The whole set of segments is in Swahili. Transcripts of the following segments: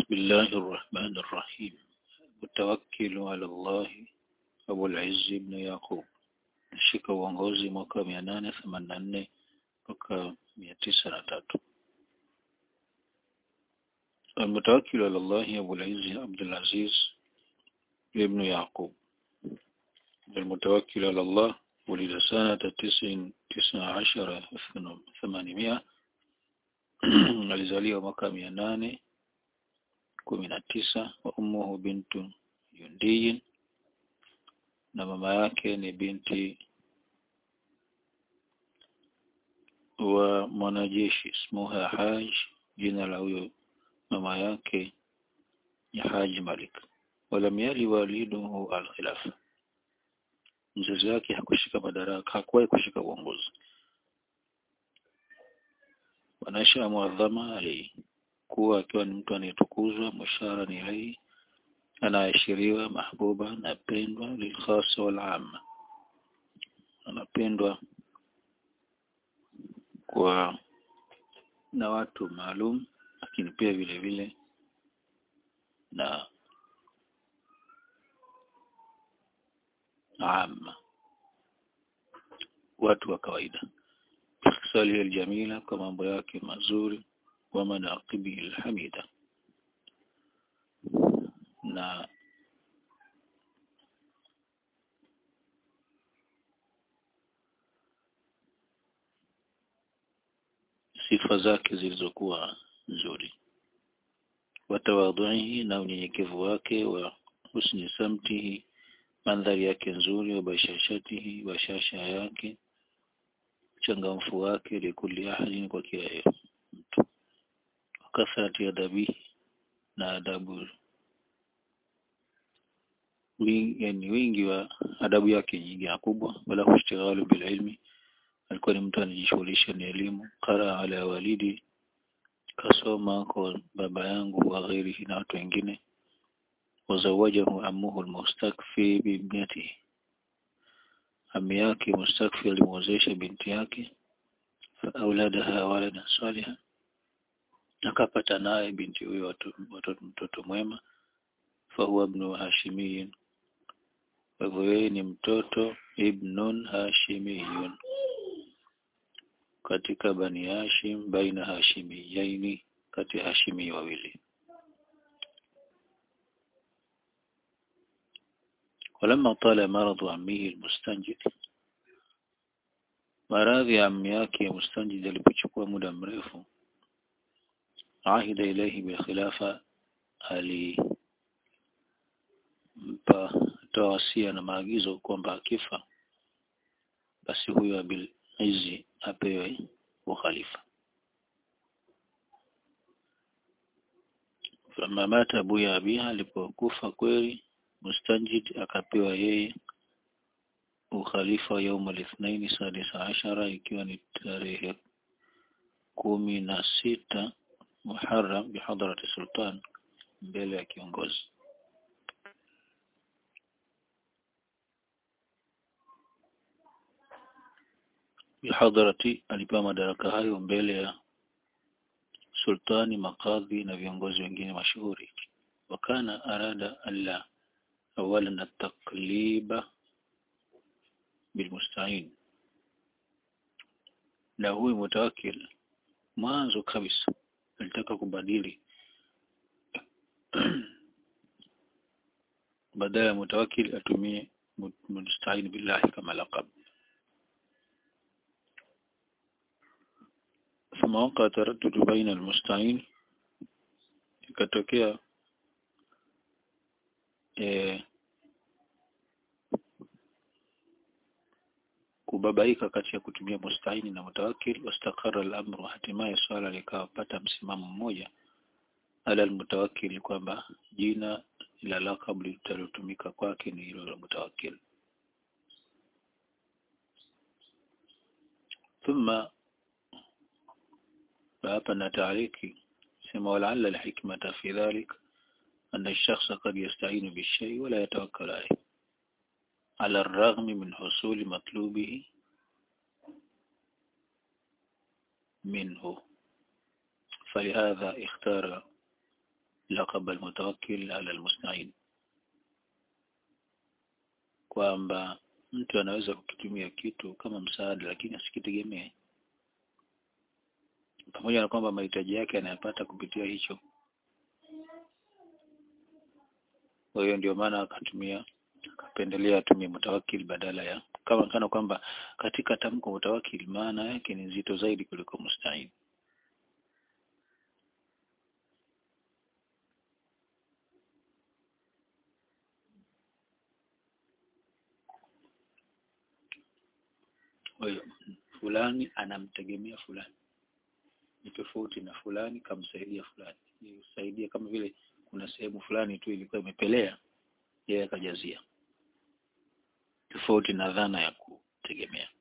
بسم الله الرحمن الرحيم متوكل على الله أبو العز بن يعقوب shika uongozi mwaka mia nane themanini na nne mpaka mia tisa na tatu المتوكل على الله أبو العز عبد العزيز ابن يعقوب المتوكل على الله ولد سنة تسع تسع عشر ثمانمائة alizaliwa mwaka mia nane kumi na tisa wa ummuhu bintu yundiyin na mama yake ni binti wa mwanajeshi smuha haj jina la huyo mama yake ni haji malik walam yali waliduhu alkhilafa mzazi wake hakushika madaraka hakuwahi kushika uongozi wanasha muadhama alikuwa akiwa ni mtu anayetukuzwa mushara ni ilaihi anaashiriwa mahbuba anapendwa lilkhasa wal amma anapendwa kwa na watu maalum lakini pia vile vile na amma watu wa kawaida salihi aljamila kwa mambo yake mazuri wa manaqibihi alhamida na sifa zake zilizokuwa nzuri watawadhuihi na unyenyekevu wake wa husni samtihi mandhari yake nzuri wa bashashatihi bashasha yake changamfu wake likuli ahadin kwa kila mtu wakathrati adabihi na adabu wingi, yani wingi wa adabu yake nyingi na kubwa wala kushtighalu bil ilmi alikuwa ni mtu anajishughulisha na elimu qara ala walidi kasoma kwa baba yangu wa ghairihi na watu wengine wazawajahu amuhu almustakfi biibnatihi ami yake mustakfi alimwozesha binti yake faawladaha waladan salihan akapata naye binti huyo watoto mtoto mwema fahuwa ibnu hashimiyin kwa hivyo yeye ni mtoto ibnun hashimiyun katika bani hashim baina hashimiyaini kati ya hashimi wawili ولما طال مرض عمه المستنجد maradhi ya ammi yake mustanjid alipochukua muda mrefu ahida ilaihi bilkhilafa alimpa toa wasia na maagizo kwamba akifa basi huyo abil izi apewe ukhalifa fama mata abuya abiha alipokufa kweli mustanjid akapewa yeye ukhalifa yaum al-ithnain sadisa ashara ikiwa ni tarehe kumi na sita Muharram bihadrati sultan mbele ya kiongozi bihadrati alipewa madaraka hayo mbele ya sultani makadhi na viongozi wengine mashuhuri wakana arada alla awalan at-taqliba bilmusta'in na huyu mutawakkil mwanzo kabisa alitaka kubadili badala ya mutawakkil atumie musta'in billahi kama laqab ثم وقع تردد بين المستعين ikatokea eh, kubabaika kati ya kutumia mustahini na mutawakkil wastakara al-amru hatimaye swala likawapata msimamo mmoja ala al-mutawakkil kwamba jina la laqab litalotumika kwake ni hilo la mutawakkil thumma hapa na taariki sema wala al-hikmata fi dhalik أن الشخص قد يستعين بالشيء ولا يتوكل عليه على الرغم من حصول مطلوبه منه فلهذا اختار laqab almutawakkil ala almusta'in kwamba mtu anaweza kukitumia kitu kama msaada lakini asikitegemee pamoja na kwamba mahitaji yake anayapata kupitia hicho kwa hiyo ndio maana akatumia akapendelea atumie mutawakil badala ya kama kana kwamba katika tamko mutawakil maana yake ni nzito zaidi kuliko musta'in kwa hiyo fulani anamtegemea fulani ni tofauti na fulani kamsaidia fulani ni usaidia kama vile kuna sehemu fulani tu ilikuwa imepelea yeye akajazia tofauti na dhana ya kutegemea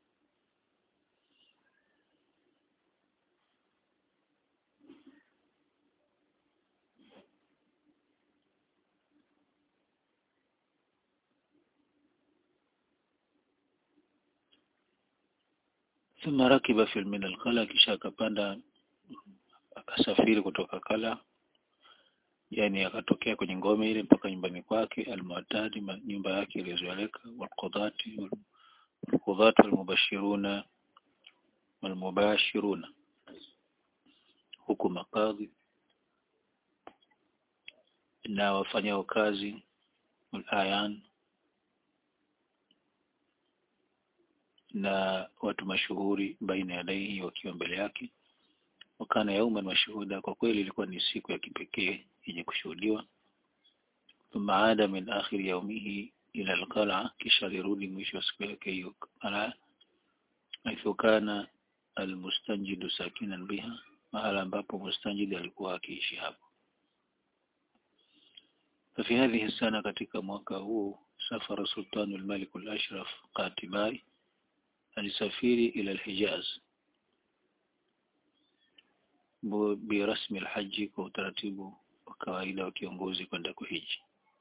ثم ركب في من القلع kisha akapanda akasafiri kutoka kala yani akatokea kwenye ngome ile mpaka nyumbani kwake almuatadi nyumba yake iliyozoeleka walqudati walqudati walmubashiruna walmubashiruna huku makadhi na wafanyao kazi walayan na watu mashuhuri baina ya dai wakiwa mbele yake wakana yauman mashuhuda kwa kweli ilikuwa ni siku ya kipekee yenye kushuhudiwa thumma ada min akhir yaumihi ila alqala kisha alirudi mwisho wa siku yake hiyo ala haithu kana almustanjidu sakinan biha mahala ambapo mustanjid alikuwa akiishi hapo ففي هذه السنة katika mwaka huu safara sultanu al-malik al-ashraf qatibai alisafiri ila al-hijaz birasmi alhaji kwa utaratibu wa kawaida wa kiongozi kwenda kuhiji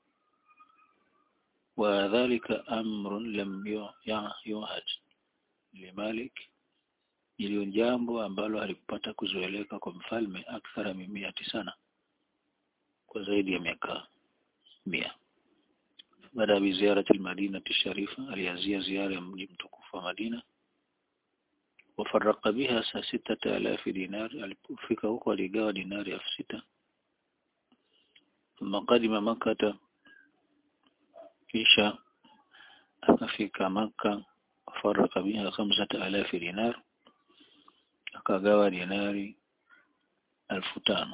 wadhalika amrun lam yuhad limalik iliyo jambo ambalo halikupata kuzoeleka kwa mfalme akthara mimiati sana kwa zaidi ya miaka mia baada ya ziara al-Madina sharifa alianzia ziara ya mji mtukufu wa Madina wafaraka biha saa sita alafi dinar alipofika huko aligawa dinari elfu sita thumma qadima makata kisha akafika maka wafaraka biha khamsata alafi dinar akagawa dinari elfu tano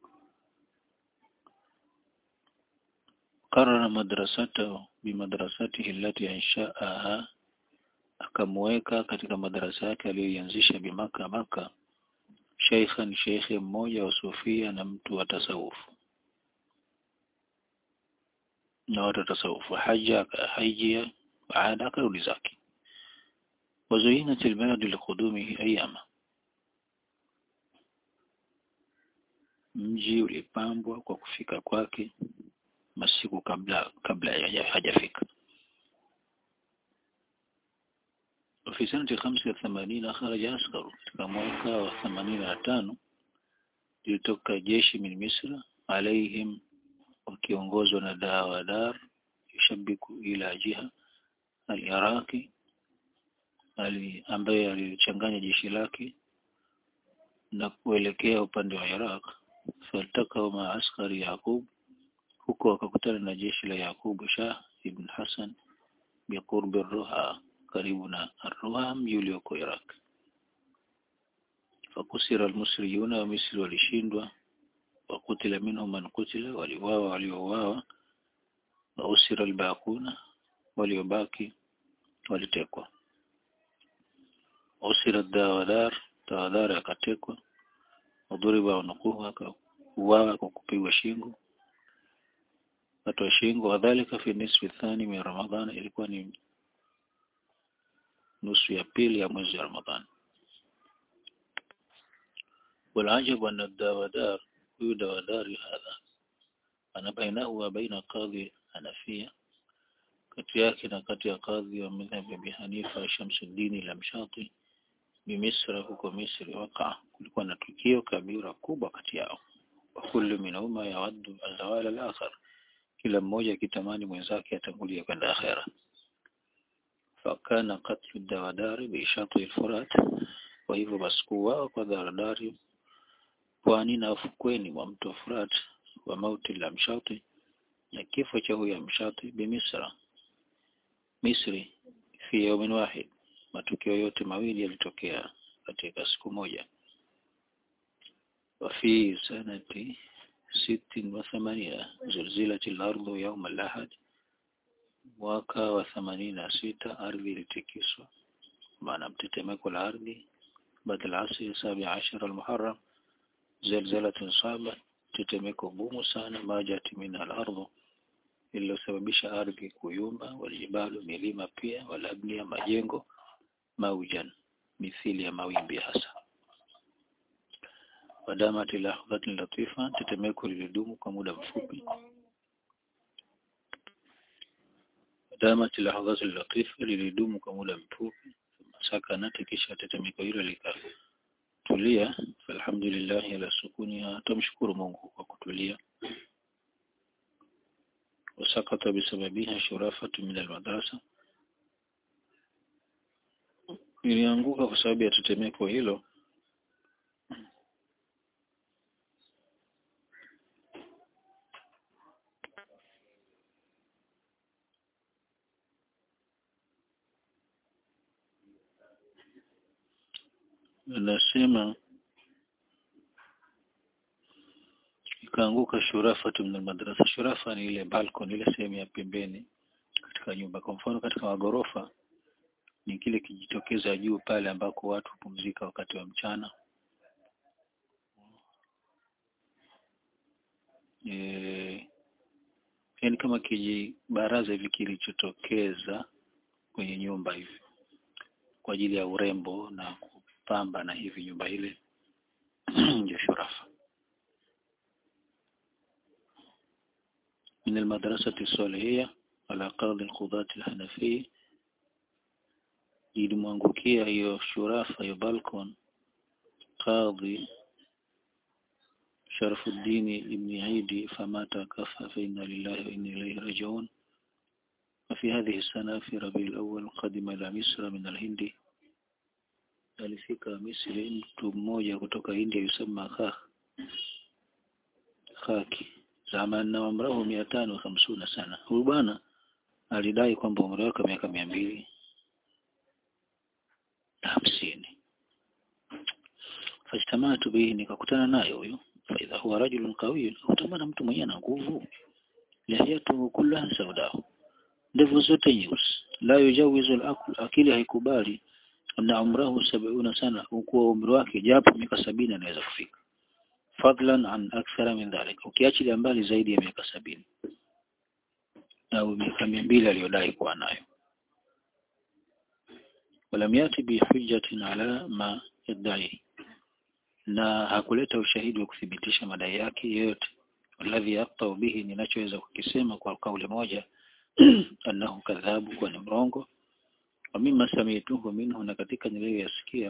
قرر مدرسته بمدرسته التي أنشأها akamweka katika madarasa yake aliyoianzisha bimaka maka sheikhan sheikhe mmoja wa sufia na mtu wa tasawufu na watu wa tasawufu haja haijia baada akarudi zake wazuinat albalad liqudumihi ayama mji ulipambwa kwa kufika kwake masiku kabla kabla hajafika وفي سنة خمسة وثمانين خرج عسكر katika mwaka wa 85 lilitoka jeshi min Misra alaihim wakiongozwa na Dawadar yushabiku ila jiha al-Iraqi ali ambaye alichanganya jeshi lake na kuelekea upande wa Iraq faltaka ma askari Yaqub huko wakakutana na jeshi la Yaqub Shah ibn Hassan biqurbi Ruha karibu na Arruha mji ulioko Iraq. Fakusira almusriyuna wa Misri walishindwa wakutila minhum man kutila waliwawa waliouawa wa usira albaquna waliobaki walitekwa usira dawadar dawadar akatekwa wadhuriba unukuhu akauawa kwa kupigwa shingo katwa shingo wadhalika fi nisfi thani min ramadhan ilikuwa ni nusu ya pili ya mwezi wa Ramadhani. Walajabu anna dawadar huyu dawadari hadha ana bainahu wa baina qadhi Hanafia kati yake na kati ya kadhi wa madhhabi Abi Hanifa Shamsuddin al-Mshati bimisra huko Misri waka kulikuwa na tukio kabira kubwa kati yao kullu minhuma yawaddu azawala al-akhar kila mmoja akitamani mwenzake atangulie kwenda akhera fakana qatlu dawadari bishati al-furat kwa hivyo basi kuuawa kwa daradari pwani na ufukweni mwa mto Furat wa mauti la mshati na kifo cha huyo mshati bimisra Misri fi yawmin wahid matukio yote mawili yalitokea katika siku moja وفي سنة ست وثمانين زلزلت الأرض يوم الأحد mwaka wa themanini na sita ardhi ilitikiswa maana mtetemeko la ardhi baada ya asri sabi ashara al-muharram zalzalatun saba tetemeko gumu sana majati min al-ardh iliyosababisha ardhi kuyumba walijibalu milima pia walabnia majengo maujan mithili ya mawimbi hasa wadamati lahdhatin latifa tetemeko lilidumu kwa muda mfupi wadamati lahdhatin latifa lilidumu kwa muda mfupi sakanati kisha tetemeko hilo likatulia alhamdulillah ala sukuniha tumshukuru Mungu kwa kutulia wasakata bisababiha shurafatu min almadrasa ilianguka kwa sababu ya tetemeko hilo anasema ikaanguka shurafa min madrasa shurafa ni ile balcony ile sehemu ya pembeni katika nyumba kwa mfano katika magorofa ni kile kijitokeza juu pale ambako watu hupumzika wakati wa mchana e, yani kama kijibaraza hivi kilichotokeza kwenye nyumba hivi kwa ajili ya urembo na kupamba na hivi nyumba ile ndio shurafa من المدرسة الصالحية على قاضي القضاة الحنفي ilimwangukia hiyo shurafa hiyo balcon qadhi Sharafuddin ibn Aidi famata kafa fa inna lillahi wa inna ilayhi raji'un وفي هذه السنة في ربيع الأول قدم إلى مصر من الهند alifika Misri mtu mmoja kutoka India yusema Khah Khaki zamani na umrahu mia tano hamsuna sana huyu bwana alidai kwamba umri wake miaka mia mbili na hamsini fajtamatu bihi nikakutana naye huyu faidha huwa rajulun qawiyyun utamana mtu mwenye na nguvu lihiyatuhu kullaha saudahu ndevu zote nyeusi la yujawizu al-aql akili haikubali na umrahu sab'una sana ukuwa umri wake japo miaka sabini anaweza kufika fadlan an akthara min dhalik ukiachilia mbali zaidi ya miaka sabini au miaka mbili aliyodai kuwa nayo walam yati bi hujjatin ala ma yadai na hakuleta ushahidi wa kuthibitisha madai yake yote alladhi yaqta bihi ninachoweza kukisema kwa kauli moja annahu kadhabu kwa ni mrongo wa mimma samituhu minhu na katika niliyoyasikia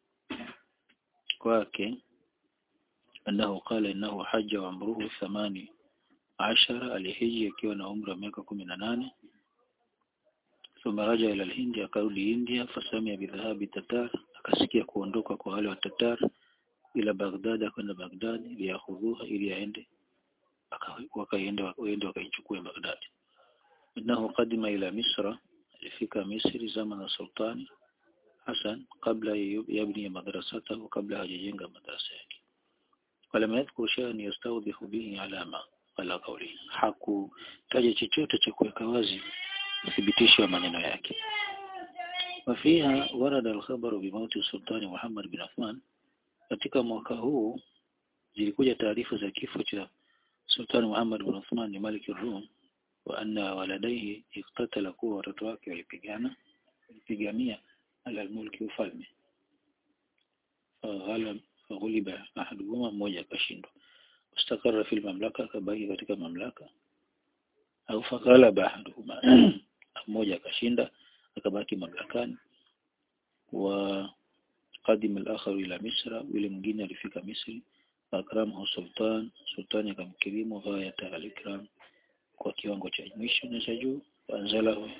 kwake annahu qala innahu hajja wa amruhu thamani ashara alihiji akiwa na umri wa miaka kumi na nane thumma raja ila alhindi akarudi India fasamia bidhahabi tatar akasikia kuondoka kwa wale wa tatar ila Baghdad kwenda Baghdad liyakhudhuha ili aende wakaenda waende wakaichukua Baghdad innahu qadima ila misra alifika Misri zama na sultani Hassan kabla yabni madrasatahu kabla hajajenga madrasa yake ولم يذكر شيئا يستوضح به علامة على قوله hakutaja chochote cha kuweka wazi uthibitisho wa maneno yake وفيها ورد الخبر بموت السلطان محمد بن عثمان katika mwaka huu zilikuja taarifa za kifo cha Sultan Muhammad bin Uthman ni Malik al-Rum wa anna waladaihi iktatala kuwa watoto wake walipigana walipigania ala mulki ufalme faghalab faghuliba ahaduhuma mmoja akashindwa mustakara fil mamlaka akabaki katika mamlaka au faghalaba ahaduhuma mmoja akashinda akabaki mamlakani wa qadim al-akhar ila misra yule mwingine alifika misri akramahu sultan sultani akamkirimu ghayata al-ikram kwa kiwango cha mwisho na cha juu anzalahu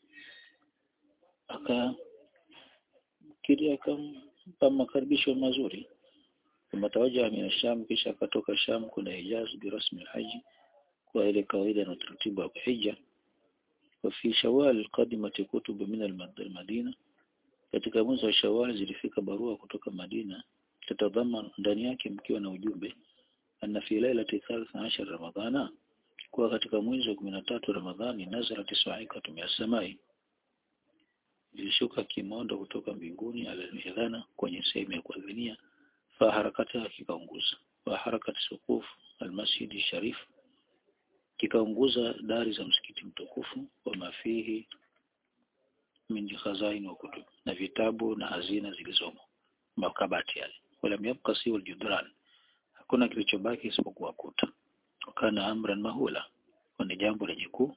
aka kiri akampa makaribisho mazuri ثم توجه من الشام kisha akatoka Sham kwenda Hijaz birasmi haji kwa ile kawaida na utaratibu wa hija وفي شوال قدمت كتب من المدينة katika mwezi wa Shawwal zilifika barua kutoka Madina tatadhaman ndani yake mkiwa na ujumbe anna fi lailati 13 Ramadhana kuwa katika mwezi wa 13 Ramadhani nazarat sa'iqatu min samai ilishuka kimondo kutoka mbinguni alalmihadhana kwenye sehemu ya kuadhinia fa harakata kikaunguza wa harakati sukuf almasjid sharif kikaunguza dari za msikiti mtukufu wa mafihi min khazain wa kutub na vitabu na hazina zilizomo makabati yale wala yabqa siwa aljudran hakuna kilichobaki isipokuwa kuta wakana amran mahula ni jambo lenye kuu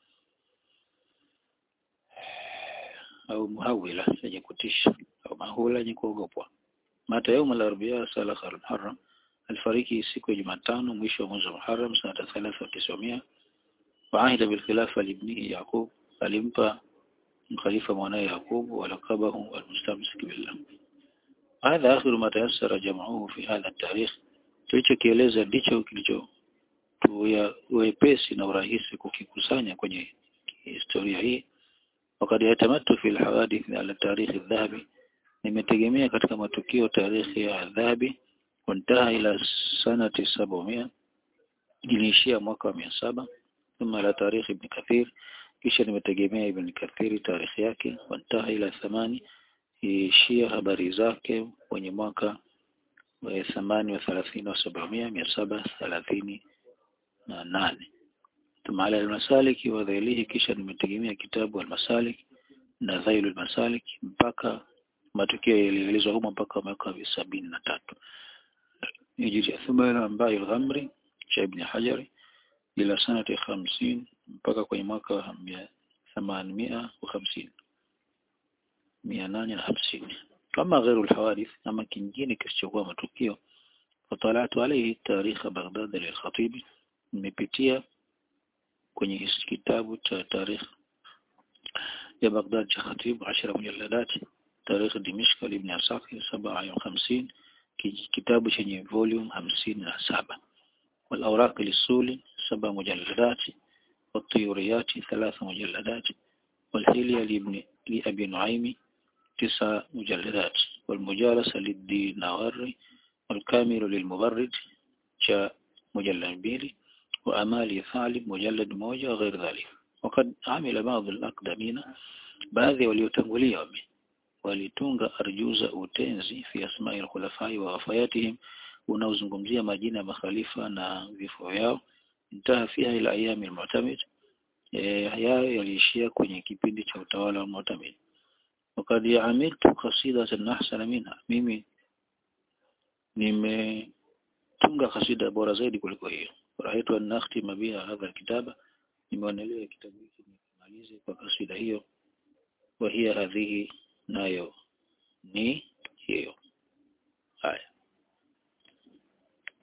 au muhawila lenye kutisha au mahula lenye kuogopwa mata yaum al-arbi'a salakh al-muharram alifariki siku ya Jumatano mwisho wa mwezi wa Muharram sanata 3900 waahida bil khilafa libnihi Yaqub alimpa mkhalifa mwanae Yaqub walaqabahu almustamsik billah hadha akhiru ma tayassara jam'uhu fi hadha at-tarikh tulichokieleza ndicho kilicho wepesi na urahisi kukikusanya kwenye historia hii wakati yatamattu fi alhawadith ala tarikh adh-dhahabi nimetegemea katika matukio tarikhi ya adhabi wantaha ila sanati 700 iliishia mwaka wa 700 thumma la tarikh ibn kathir kisha nimetegemea ibn kathir tarikhi yake wantaha ila thamani iliishia habari zake kwenye mwaka wa thamani wa 30 wa 700 730 na nane ثم على المسالك وذيله kisha nimetegemea kitabu al-masalik na dhailu al-masalik mpaka matukio yalielezwa humo mpaka mwaka wa sabini na tatu hijri thumma ambayo al-ghamri cha ibn hajar ila sanati 50 mpaka kwenye mwaka wa 850 850 kama غير الحوادث ama kingine kisichokuwa matukio fatalatu alayhi tarikh Baghdad lil-Khatib nimepitia kwenye kitabu cha tarikh ya Baghdad cha Khatib 10 mujalladat tarikh Dimishq ibn Asakir 57 kitabu chenye volume 57 والأوراق للسولي سبع مجلدات والطيوريات ثلاث مجلدات والحلية لابن لأبي نعيم تسع مجلدات والمجالسة للديناوري والكامل للمبرد جاء مجلد بيلي وأمالي ثالب مجلد موجة غير ذلك وقد عمل بعض الأقدمين baadhi waliotangulia wame walitunga arjuza utenzi fi asma'i al-khulafai wa wafayatihim unaozungumzia majina ya makhalifa na vifo vyao intaha fiha ila ayami al-mu'tamid yayo yaliishia kwenye kipindi cha utawala wa mu'tamid wakad amiltu qasidatan ahsana minha mimi nimetunga kasida bora zaidi kuliko hiyo rahaitu an nakhtima biha hadha alkitaba nimeonelea kitabu hiki nimalize kwa kasida hiyo wa hiya hadhihi nayo ni hiyo haya